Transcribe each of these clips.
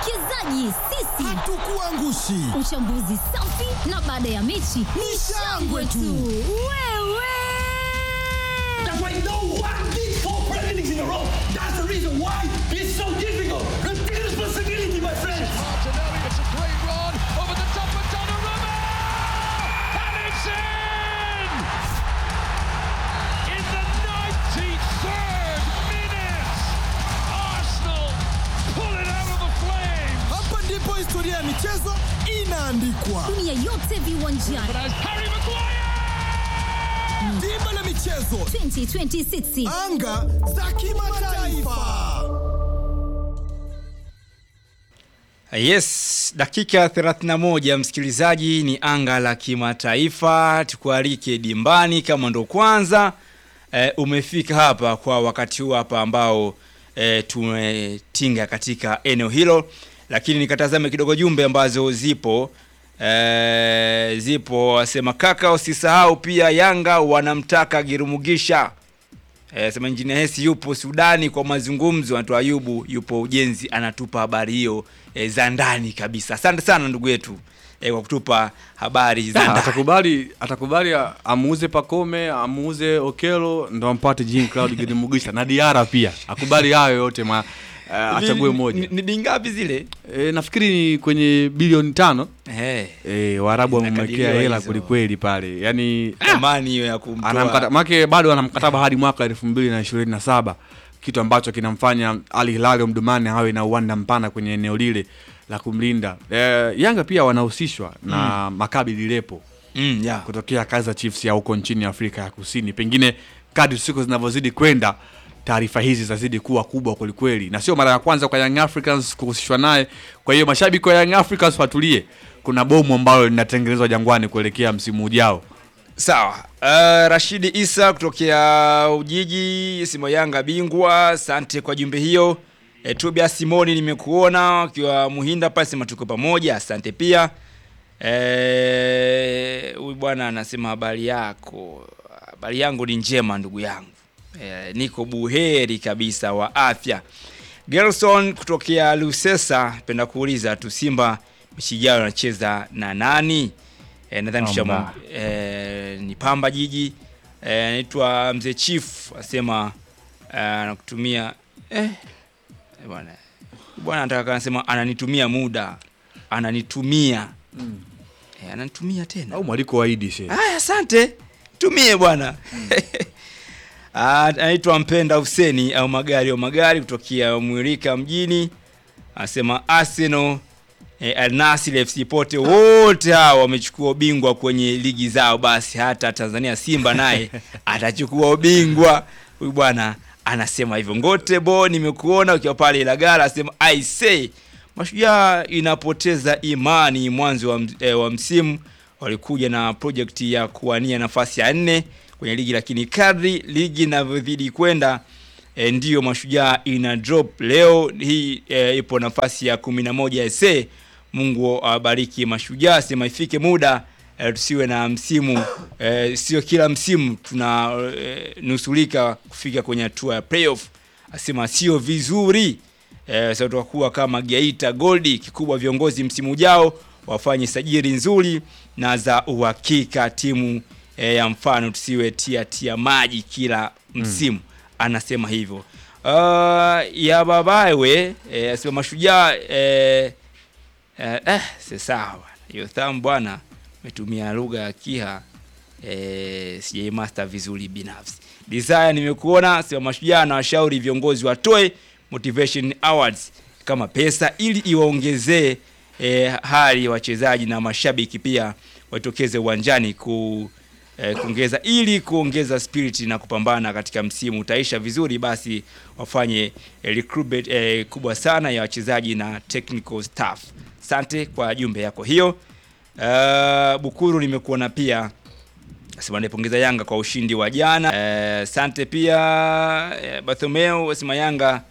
Wawekezaji sisi Hatukuangushi. Uchambuzi safi na baada ya mechi ni shangwe tu. Wewe That's why no one did four Premier Leagues in a row. That's the reason why it's so difficult. Take responsibility, my friends. Martinelli, it's a great run over the top of Donnarumma! And it's in! In the 93rd minute, Arsenal pull it out of the flames! Hapa ndipo historia ya michezo inaandikwa. dunia yote viwanjani But as Harry Maguire! Dimba la michezo, 2026 anga za kimataifa. Yes, dakika 31 msikilizaji, ni anga la kimataifa. Tukualike dimbani kama ndo kwanza e, umefika hapa kwa wakati huu hapa ambao e, tumetinga katika eneo hilo, lakini nikatazame kidogo jumbe ambazo zipo e, zipo wasema kaka, usisahau pia Yanga wanamtaka Girumugisha. Eh, sema Injinia Hesi yupo Sudani kwa mazungumzo, anatoa Ayubu yupo ujenzi, anatupa habari hiyo eh, za ndani kabisa. Asante sana ndugu yetu eh, kwa kutupa habari za Ah, ndani. atakubali atakubali a- amuuze Pakome amuuze Okelo ndo ampate Jean Claude Girimugisha na Diara pia akubali hayo yote ma uh, achague Ni- moja Ni, ni, ni ngapi zile? e, nafikiri ni kwenye bilioni tano Eh, e, Waarabu wamemwekea Zinakadiriwa hela hizo. kwelikweli pale yani thamani hiyo ya kumtoa. anamkata make bado ana mkataba hadi mwaka elfu mbili na ishirini na saba kitu ambacho kinamfanya Al Hilal Omdurman awe na uwanda mpana kwenye eneo lile la kumlinda. E, Yanga pia wanahusishwa na Maccabi Dilepo Mm, yeah. kutokea Kaizer Chiefs ya huko nchini Afrika ya Kusini. Pengine kadri siku zinavyozidi kwenda taarifa hizi zitazidi kuwa kubwa kwelikweli, na sio mara ya kwanza kwa Young Africans kuhusishwa naye. Kwa hiyo mashabiki wa Young Africans watulie, kuna bomu ambalo linatengenezwa Jangwani kuelekea msimu ujao. Sawa. Uh, Rashidi Isa kutokea Ujiji, Simo Yanga bingwa. Asante kwa jumbe hiyo. E, Tubia Simoni nimekuona ukiwa Muhinda pale, sema tuko pamoja. Asante pia. Eh, huyu bwana anasema habari yako. Habari yangu ni njema ndugu yangu. E, niko buheri kabisa wa afya. Gerson kutokea Lusesa, penda kuuliza tu Simba mechi ijayo anacheza na nani? E, nadhani tushamu Pamba. e, ni Pamba Jiji. Eh, anaitwa Mzee Chief asema eh, anakutumia eh, eh, bwana bwana anataka anasema ananitumia muda ananitumia eh, ananitumia tena Au mwaliko wa Idi shehe. Aya, asante tumie bwana Ah, anaitwa Mpenda Huseni au magari au magari kutokea Mwirika mjini, anasema Arsenal eh, Al Nassr FC pote wote hao wamechukua ubingwa kwenye ligi zao, basi hata Tanzania Simba naye atachukua ubingwa. Huyu bwana anasema hivyo. Ngote bo, nimekuona ukiwa pale Ilagala, anasema I say Mashujaa inapoteza imani mwanzo wa, ms- eh, wa msimu walikuja na project ya kuwania nafasi ya nne kwenye ligi, lakini kadri ligi inavyozidi kwenda e, ndiyo Mashujaa ina drop. Leo hii e, ipo nafasi ya kumi na moja SA. Mungu awabariki Mashujaa, sema ifike muda e, tusiwe na msimu e, sio kila msimu tuna e, nusulika kufika kwenye hatua ya playoff. Asema sio vizuri e, sasa tutakuwa kama Geita Goldi. Kikubwa viongozi msimu ujao wafanye sajili nzuri na za uhakika timu e, ya mfano tusiwe tia tia maji kila msimu anasema hivyo. Uh, ya babawe e, asema mashujaa e, eh, eh, si sawa hiyo thamu bwana umetumia lugha ya kiha eh, sijaimaster vizuri binafsi desire nimekuona sema mashujaa na washauri viongozi watoe motivation awards kama pesa ili iwaongezee eh, hali ya wachezaji na mashabiki pia watokeze uwanjani ku eh, kuongeza ili kuongeza spirit na kupambana katika msimu utaisha vizuri, basi wafanye eh, recruitment eh, kubwa sana ya wachezaji na technical staff. Asante kwa jumbe yako hiyo. Uh, Bukuru nimekuona pia Sema naipongeza Yanga kwa ushindi wa jana. Eh, Asante pia eh, Barthomeo asema Yanga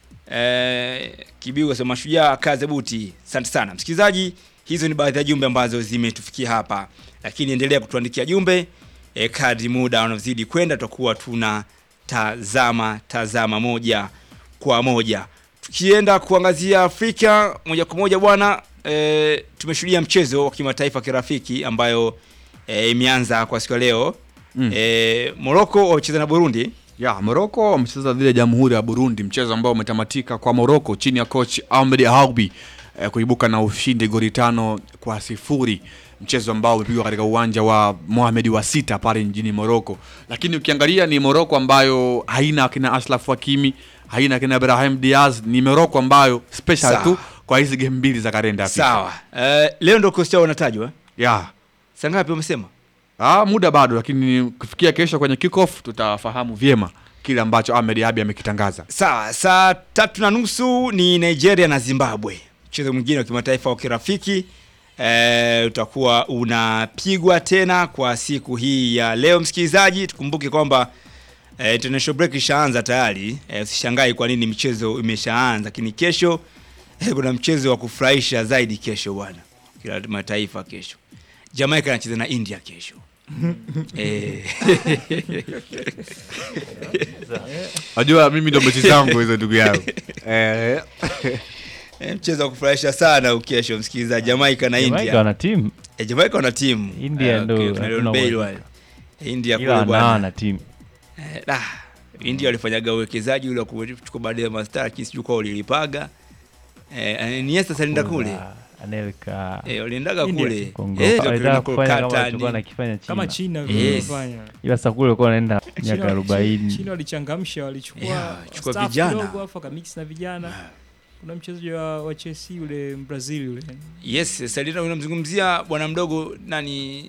eh, Kibiu asema Mashujaa kaze buti. Asante sana msikilizaji, hizo ni baadhi ya jumbe ambazo zimetufikia hapa, lakini endelea kutuandikia jumbe eh, kadri muda unavyozidi kwenda, tutakuwa tuna tazama tazama moja kwa moja tukienda kuangazia Afrika moja kwa moja bwana e, tumeshuhudia mchezo wa kimataifa kirafiki ambayo e, imeanza kwa siku ya leo Mm. e, Morocco wamecheza na Burundi ya Morocco wamecheza dhidi ya Jamhuri ya Burundi, mchezo ambao umetamatika kwa Morocco chini ya coach Ahmed Haubi eh, kuibuka na ushindi goli tano kwa sifuri, mchezo ambao umepigwa katika uwanja wa Mohamed wa sita pale nchini Morocco. Lakini ukiangalia ni Morocco ambayo haina akina Ashraf Hakimi, haina akina Ibrahim Diaz, ni Morocco ambayo special Sawa. tu kwa hizi game mbili za kalenda ya FIFA. sawa e, leo ndio kosti yao wanatajwa ya saa ngapi wamesema Ah, muda bado, lakini kufikia kesho kwenye kickoff tutafahamu vyema kile ambacho Ahmed Abi amekitangaza. Sawa, saa tatu na nusu ni Nigeria na Zimbabwe, mchezo mwingine wa kimataifa wa kirafiki e, utakuwa unapigwa tena kwa siku hii ya leo. Msikilizaji, tukumbuke kwamba e, international break ishaanza tayari. E, usishangai kwa nini michezo imeshaanza, lakini kesho e, kuna mchezo wa kufurahisha zaidi kesho bwana, kila mataifa kesho. Jamaica anacheza na India kesho. Eh. Najua mimi ndo mechi zangu hizo ndugu yangu. Eh, Eh, mchezo wa kufurahisha sana ukesho msikilizaji, Jamaica na Jamaica India. wana timu Eh, Jamaica wana timu India Eh, ndo okay, kina hatuna Leon Bailey uhakika. wale. India ila kule wana bwana. wana timu Eh, da, India walifanyaga uwekezaji ule wa kuchukua baadhi ya mastaa lakini sijui kwa ulilipaga. Eh, Iniesta salienda kule. Kuna Anelka Eh, waliendaga India. kule. Kongo Eh, walitaka wakaenda kufanya kama Kolkata, walichokuwa ni- nakifanya kama China China Yes. vilivyofanya. ila sasa kule walikuwa wanaenda miaka China- arobaini China walichangamsha, walichukua Yeah, chukua staff vijana. kidogo afu akamix na vijana. Kuna mchezaji wa, wa Chelsea yule Brazil yule Yes, Salina unamzungumzia bwana mdogo nani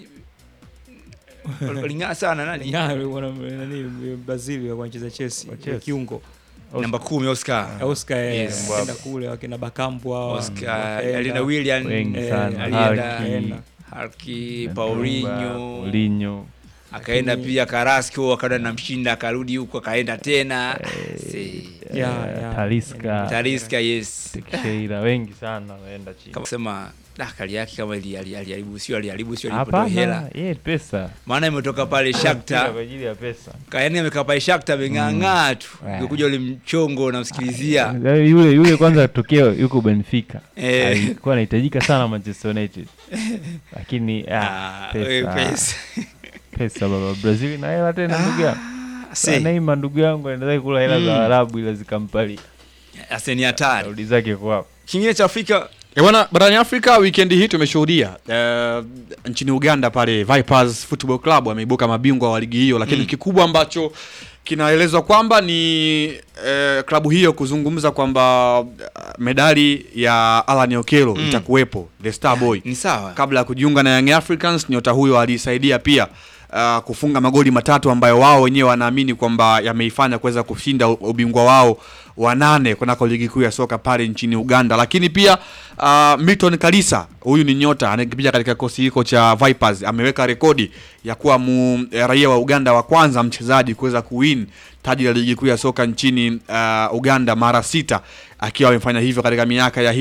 waling'aa sana nani? Ng'aa yule bwana nani Brazil wa kucheza Chelsea, Wa wa Chelsea. kiungo Namba 10 Oscar. Oscar eh, Yes. akaenda kule wakina Bakambu hao Oscar, wakaenda. alienda William, wengi eh, sana alienda- Harki, Harki, Drogba, Paulinho, Paulinho akaenda pia Carrasco, akaenda na mshinda, akarudi huko, akaenda tena Si. Yeah, eh, yeah. Talisca Talisca, yes, Teixeira wengi sana waenda China kama sema da kali yake kama ili- ali- aliharibu, sio aliharibu, sio alipotoa hapana hela, yeye pesa maana imetoka pale Mpira Shakhtar kwa ajili ya pesa Kayani amekaa pale Shakhtar ameng'ang'aa tu, Mm. ukikuja ule mchongo unamsikilizia Eh, yule yule kwanza tokeo yuko Benfica Eh. alikuwa anahitajika sana Manchester United lakini ah, Ah, wewe pesa pesa. pesa baba Brazil na hela tena ndugu yangu Si, Neymar ndugu yangu anaendelea kula hela Mm. za Arabu ila zikampali ase ni hatari. rudi zake kwa Kingine cha Afrika Eh, bwana barani Afrika weekend hii tumeshuhudia eh, nchini Uganda pale Vipers Football Club wameibuka mabingwa wa ligi hiyo, lakini Mm. kikubwa ambacho kinaelezwa kwamba ni eh, klabu hiyo kuzungumza kwamba eh, medali ya Alan Okello Mm. itakuwepo the Star Boy ni sawa. kabla ya kujiunga na Young Africans. Nyota huyo alisaidia pia uh, kufunga magoli matatu ambayo wao wenyewe wanaamini kwamba yameifanya kuweza kushinda u- ubingwa wao wa nane kunako ligi kuu ya soka pale nchini Uganda. Lakini pia uh, Milton Kalisa huyu ni nyota anayekipiga katika kikosi hiko cha Vipers, ameweka rekodi ya kuwa mu, eh, raia wa Uganda wa kwanza mchezaji kuweza kuwin taji la ligi kuu ya soka nchini uh, Uganda mara sita akiwa amefanya hivyo katika miaka ya